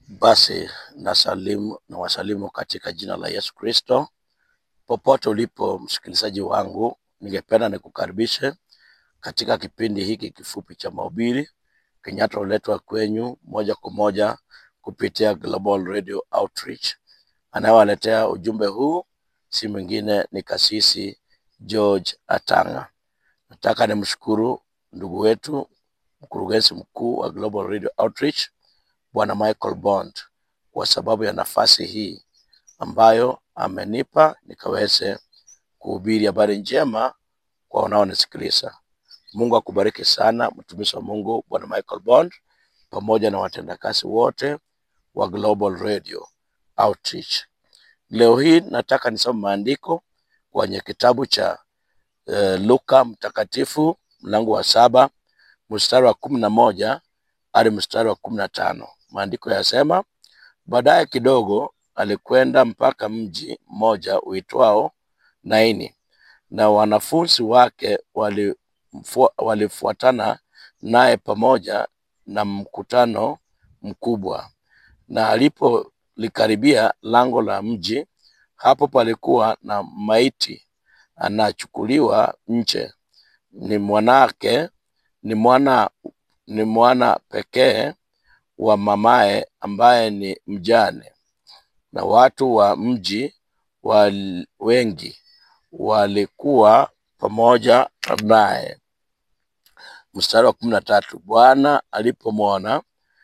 Basi nasalimu na wasalimu katika jina la Yesu Kristo. Popote ulipo msikilizaji wangu, ningependa nikukaribishe katika kipindi hiki kifupi cha mahubiri kinacholetwa kwenyu moja kwa moja kupitia Global Radio Outreach. Anayewaletea ujumbe huu si mwingine ni Kasisi George Atanga. Nataka nimshukuru ndugu wetu mkurugenzi mkuu wa Global Radio Outreach Bwana Michael Bond kwa sababu ya nafasi hii ambayo amenipa nikaweze kuhubiri habari njema kwa wanaonisikiliza. Mungu akubariki sana, mtumishi wa Mungu Bwana Michael Bond pamoja na watendakazi wote wa Global Radio Outreach. Leo hii nataka nisome maandiko kwenye kitabu cha eh, Luka mtakatifu mlango wa saba mstari wa kumi na moja hadi mstari wa kumi na tano. Maandiko yasema, baadaye kidogo alikwenda mpaka mji mmoja uitwao Naini, na wanafunzi wake walimfu- walifuatana naye pamoja na mkutano mkubwa. Na alipolikaribia lango la mji, hapo palikuwa na maiti anachukuliwa nje, ni mwanake, ni mwana ni mwana pekee wa mamaye ambaye ni mjane, na watu wa mji wal, wengi walikuwa pamoja naye. Mstari wa kumi na tatu, Bwana alipomwona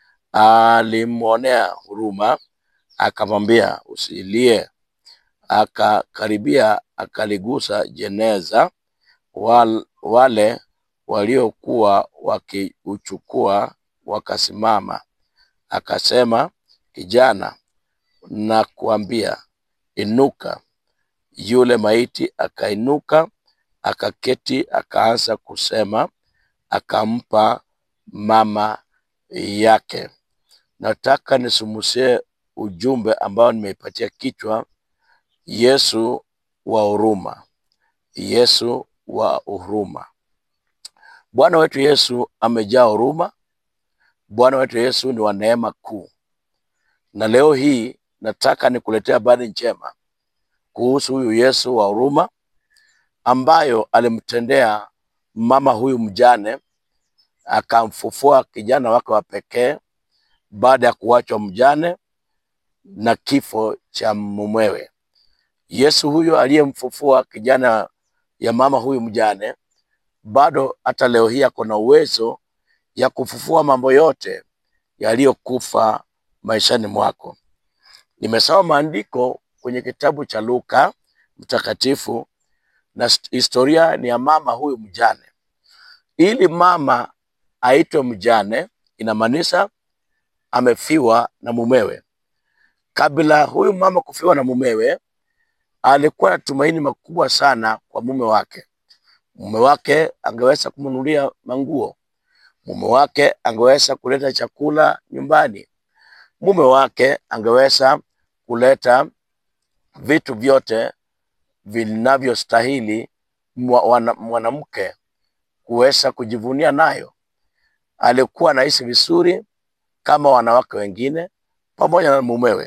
alimwonea huruma, akamwambia usilie. Akakaribia akaligusa jeneza, wal, wale waliokuwa wakiuchukua wakasimama. Akasema, kijana, nakuambia inuka. Yule maiti akainuka, akaketi, akaanza kusema, akampa mama yake. Nataka nisumusie ujumbe ambao nimeipatia kichwa Yesu wa huruma. Yesu wa huruma. Bwana wetu Yesu amejaa huruma. Bwana wetu Yesu ni wa neema kuu, na leo hii nataka nikuletea habari njema kuhusu huyu Yesu wa huruma ambayo alimtendea mama huyu mjane, akamfufua kijana wake wa pekee baada ya kuachwa mjane na kifo cha mumewe. Yesu huyo aliyemfufua kijana ya mama huyu mjane, bado hata leo hii ako na uwezo ya kufufua mambo yote yaliyokufa maishani mwako. Nimesoma maandiko kwenye kitabu cha Luka mtakatifu na st- historia ni ya mama huyu mjane. Ili mama aitwe mjane, inamaanisha amefiwa na mumewe. Kabla huyu mama kufiwa na mumewe, alikuwa na tumaini makubwa sana kwa mume wake. Mume wake angeweza kumnunulia manguo, mume wake angeweza kuleta chakula nyumbani, mume wake angeweza kuleta vitu vyote vinavyostahili mwa- wana- mwanamke kuweza kujivunia nayo. Alikuwa anaishi vizuri kama wanawake wengine pamoja na mumewe,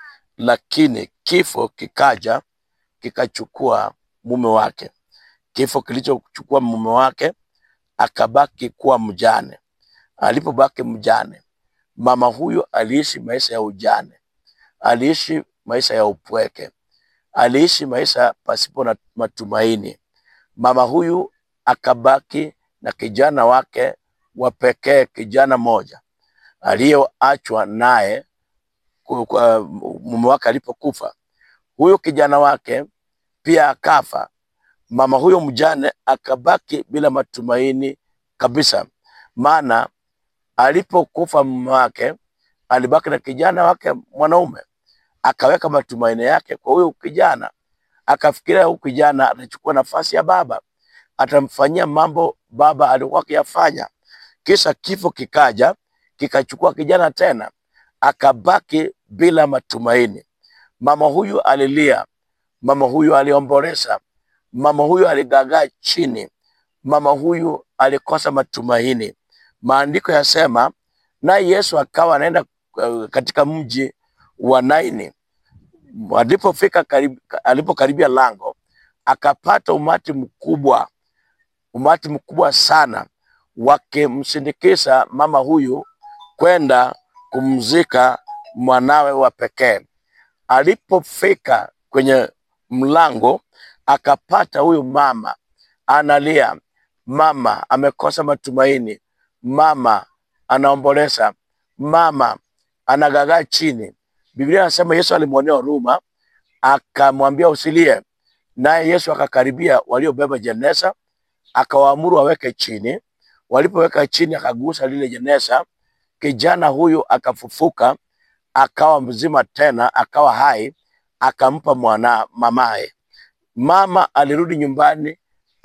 lakini kifo kikaja kikachukua mume wake. Kifo kilichochukua mume wake, akabaki kuwa mjane. Alipobaki mjane, mama huyu aliishi maisha ya ujane, aliishi maisha ya upweke, aliishi maisha pasipo na matumaini. Mama huyu akabaki na kijana wake wa pekee, kijana moja aliyoachwa naye ku- kwa- mume wake alipokufa. Huyu kijana wake pia akafa. Mama huyo mjane akabaki bila matumaini kabisa, maana alipokufa mume wake alibaki na kijana wake mwanaume, akaweka matumaini yake kwa huyo kijana, akafikiria huyu kijana atachukua nafasi ya baba, atamfanyia mambo baba alikuwa akiyafanya. Kisha kifo kikaja kikachukua kijana tena, akabaki bila matumaini. Mama huyu alilia, mama huyu aliomboleza, mama huyu aligagaa chini, mama huyu alikosa matumaini. Maandiko yasema naye Yesu akawa anaenda eh, katika mji wa Naini. Alipofika karibu, alipokaribia lango akapata umati mkubwa, umati mkubwa sana wakimsindikiza mama huyu kwenda kumzika mwanawe wa pekee. Alipofika kwenye mlango akapata huyu mama analia, mama amekosa matumaini, mama anaomboleza, mama anagagaa chini. Biblia anasema Yesu alimwonea huruma, akamwambia usilie, naye Yesu akakaribia waliobeba jeneza, akawaamuru waweke chini. Walipoweka chini, akagusa lile jeneza, kijana huyu akafufuka, akawa mzima tena, akawa hai, akampa mwana mamaye. Mama alirudi nyumbani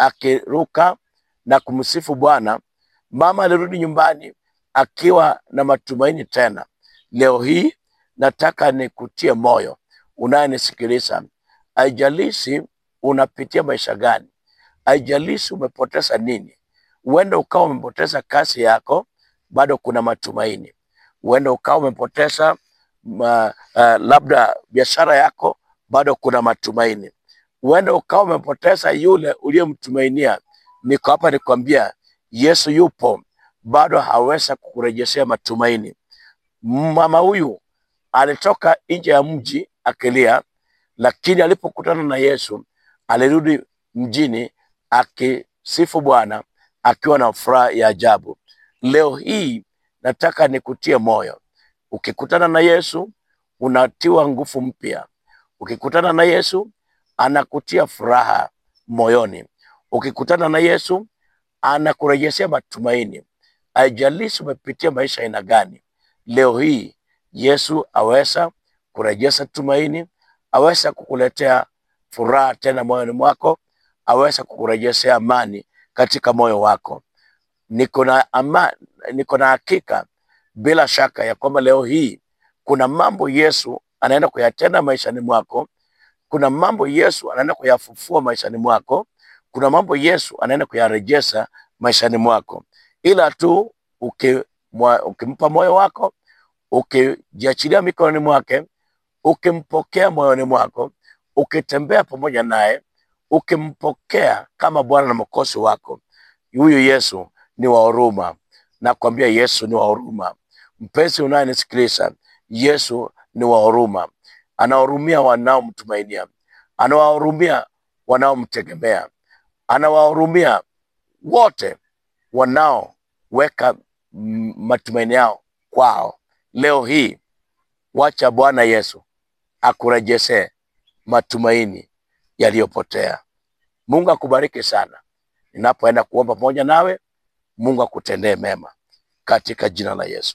akiruka na kumsifu Bwana. Mama alirudi nyumbani akiwa na matumaini tena. Leo hii nataka nikutie moyo unayenisikiliza, haijalishi unapitia maisha gani, haijalishi umepoteza nini. Huenda ukawa umepoteza kazi yako, bado kuna matumaini. Huenda ukawa umepoteza ma, uh, labda biashara yako, bado kuna matumaini. Huenda ukawa umepoteza yule uliyemtumainia. Niko hapa nikwambia, Yesu yupo, bado haweza kukurejeshea matumaini. Mama huyu alitoka nje ya mji akilia, lakini alipokutana na Yesu alirudi mjini akisifu Bwana akiwa na furaha ya ajabu. Leo hii nataka nikutie moyo, ukikutana na Yesu unatiwa nguvu mpya. Ukikutana na Yesu anakutia furaha moyoni. Ukikutana na Yesu anakurejeshea matumaini. Haijalishi umepitia maisha aina gani, leo hii Yesu aweza kurejesha tumaini, aweza kukuletea furaha tena moyoni mwako, aweza kukurejeshea amani katika moyo wako. Niko na ama, niko na hakika bila shaka ya kwamba leo hii kuna mambo Yesu anaenda kuyatenda maishani mwako. Kuna mambo Yesu anaenda kuyafufua maishani mwako. Kuna mambo Yesu anaenda kuyarejesha maishani mwako, ila tu ukimwa- ukimpa moyo wako, ukijiachilia mikononi mwake, ukimpokea moyoni mwako, ukitembea pamoja naye, ukimpokea kama Bwana na Mwokozi wako, huyu Yesu ni wa huruma. Nakwambia Yesu ni wa huruma. Mpenzi unayenisikiliza, Yesu ni wa huruma, anawahurumia wanaomtumainia, anawahurumia wanaomtegemea, anawahurumia wote wanaoweka mm, matumaini yao kwao. Leo hii wacha Bwana Yesu akurejeshe matumaini yaliyopotea. Mungu akubariki sana. Ninapoenda kuomba pamoja nawe, Mungu akutendee mema katika jina la Yesu.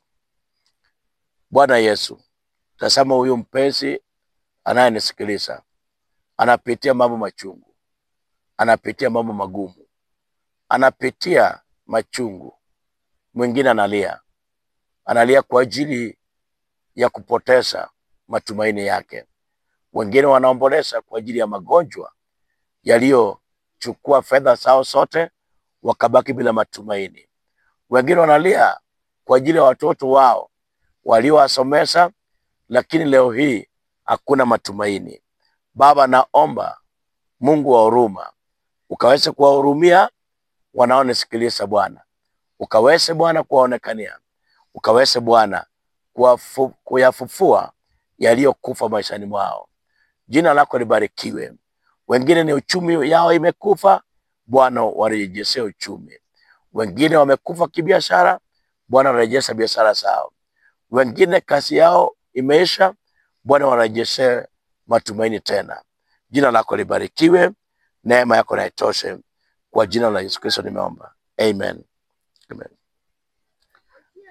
Bwana Yesu, tazama huyu mpenzi anayenisikiliza, anapitia mambo machungu, anapitia mambo magumu, anapitia machungu. Mwingine analia, analia kwa ajili ya kupoteza matumaini yake. Wengine wanaomboleza kwa ajili ya magonjwa yaliyochukua fedha zao zote, wakabaki bila matumaini. Wengine wanalia kwa ajili ya watoto wao waliowasomesha, lakini leo hii hakuna matumaini. Baba, naomba Mungu wa huruma ukaweze kuwahurumia wanaonisikiliza Bwana, ukaweze Bwana kuwaonekania, ukaweze Bwana kuwafu- kuyafufua yaliyokufa maishani mwao. Jina lako libarikiwe. Wengine ni uchumi yao imekufa, Bwana warejeshe uchumi. Wengine wamekufa kibiashara, Bwana warejesha biashara zao. Wengine kazi yao imeisha, Bwana warejeshe matumaini tena. Jina lako libarikiwe, neema yako na itoshe. Kwa jina la Yesu Kristo nimeomba, amen, amen.